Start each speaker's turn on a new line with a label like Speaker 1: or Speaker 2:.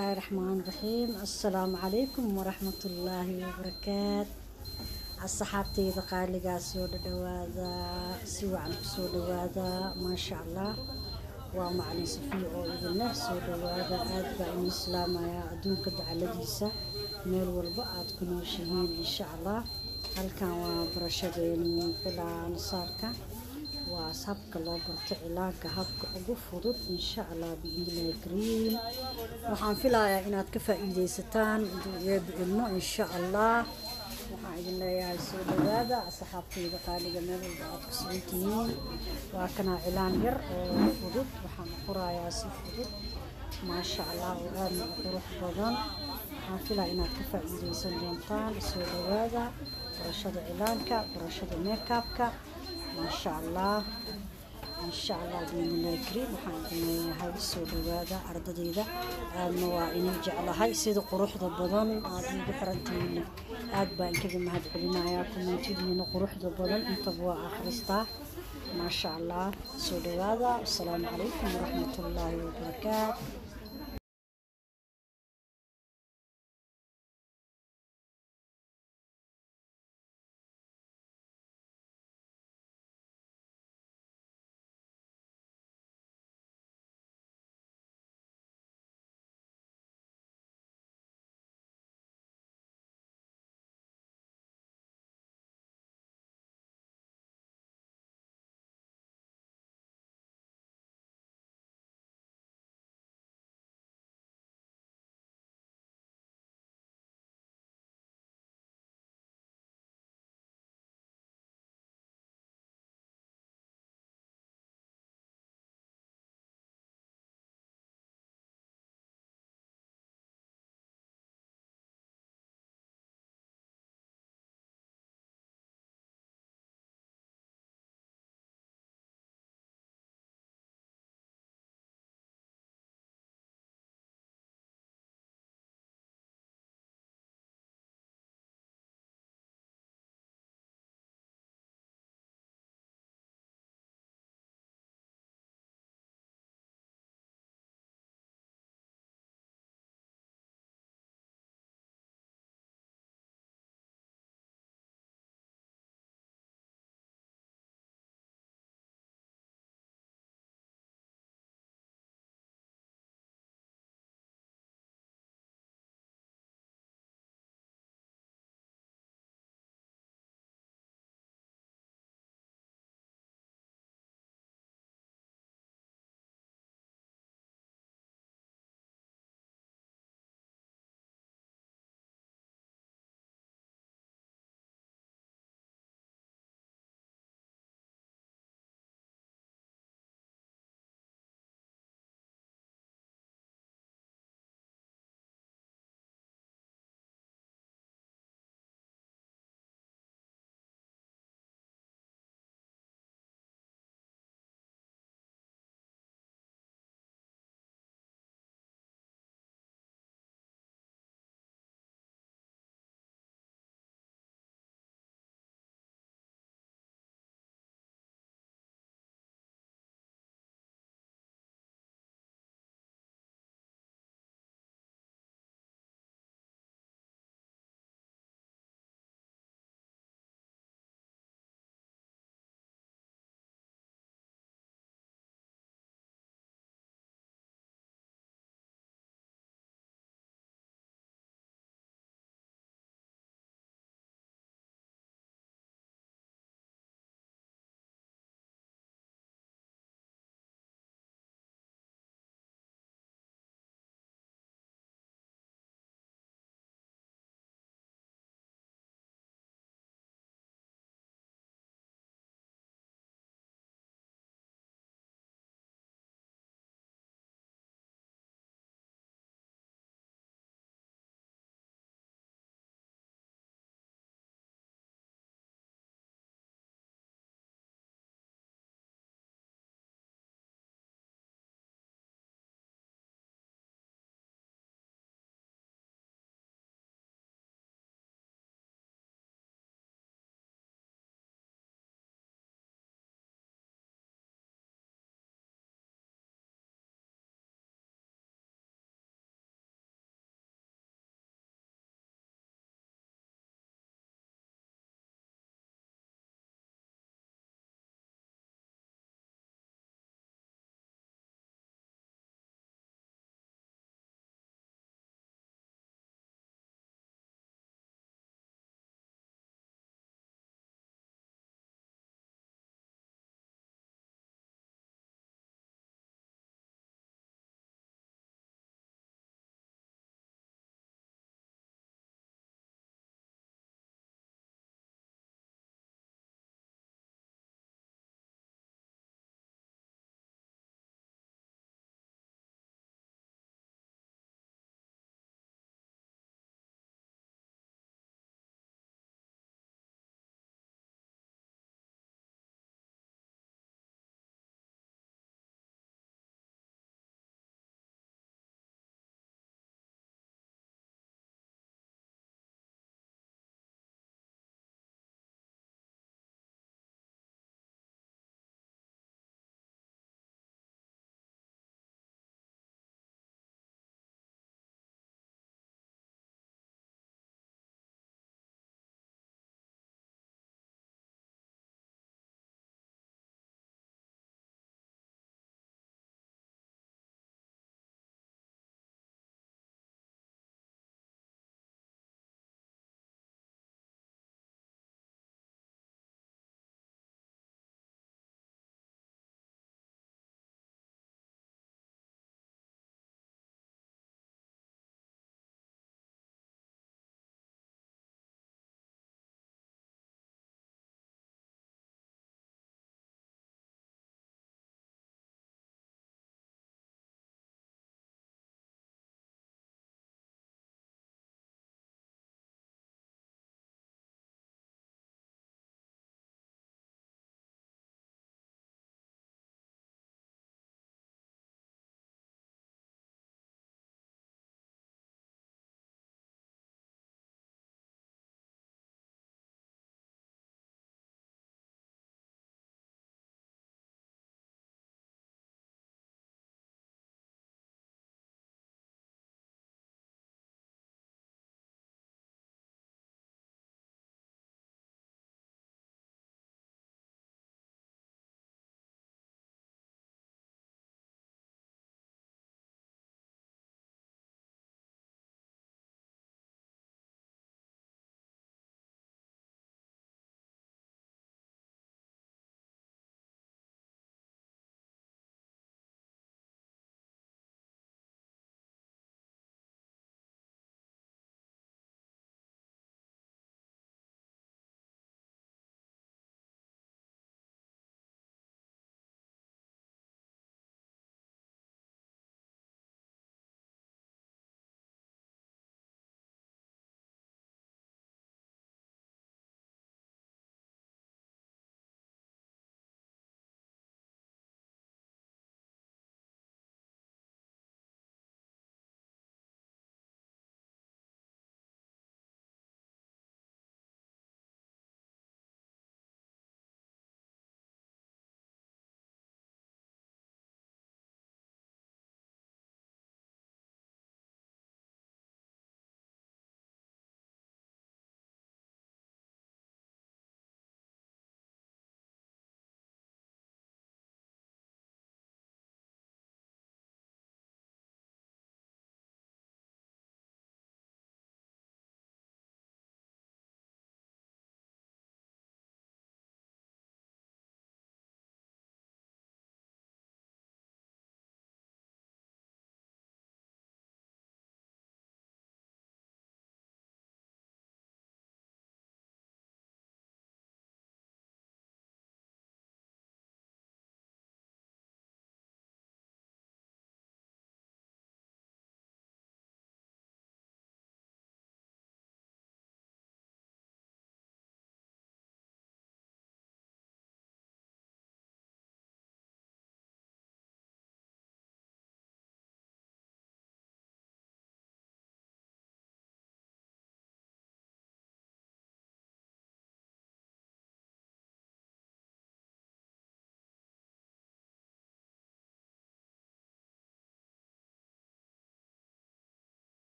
Speaker 1: bismillaahi raxmaani raxiim assalaamu calaykum waraxmatullaahi wabarakaat asxaabtayda qaaligaa soo dhadhawaada si wacan kusoo dhawaada maasha allah waa macalin safiya oo idin leh soo dhawaada aad baa inuu islaamayaa adduunka dacaladiisa meel walba aad ku nooshihiin insha allah halkan waa barashadeeni cilaan saarka waa habka loo barto cilaanka habka ugu fudud insha allah biidnillahi kariim waxaan filayaa inaad ka faa-iideysataan eeba ilmo insha allah waxaan idin leeyahay soo dhawaada asxaabtayda qaaliga meel walba aad ku sugan tihiin waa kanaa cilaan yar oo fudud waxaan qorayaa si fudud maasha allah oo aadna u qurux badan waxaan filaa inaad ka faa-iideysan doontaan soo dhawaada barashada cilaanka barashada meekaabka maasha allah insha allah biidnillahi kariim waxaan idin leeyahay soo dhawaada ardadayda aadna waa inay jeclahay sida quruxda badan aad iigu xirantihiin aad baa inkaga mahad celinayaa kumeentidiina quruxda badan intaba waa akhristaa maasha allah soo dhawaada asalaamu calaykum waraxmatullaahi wabarakaatu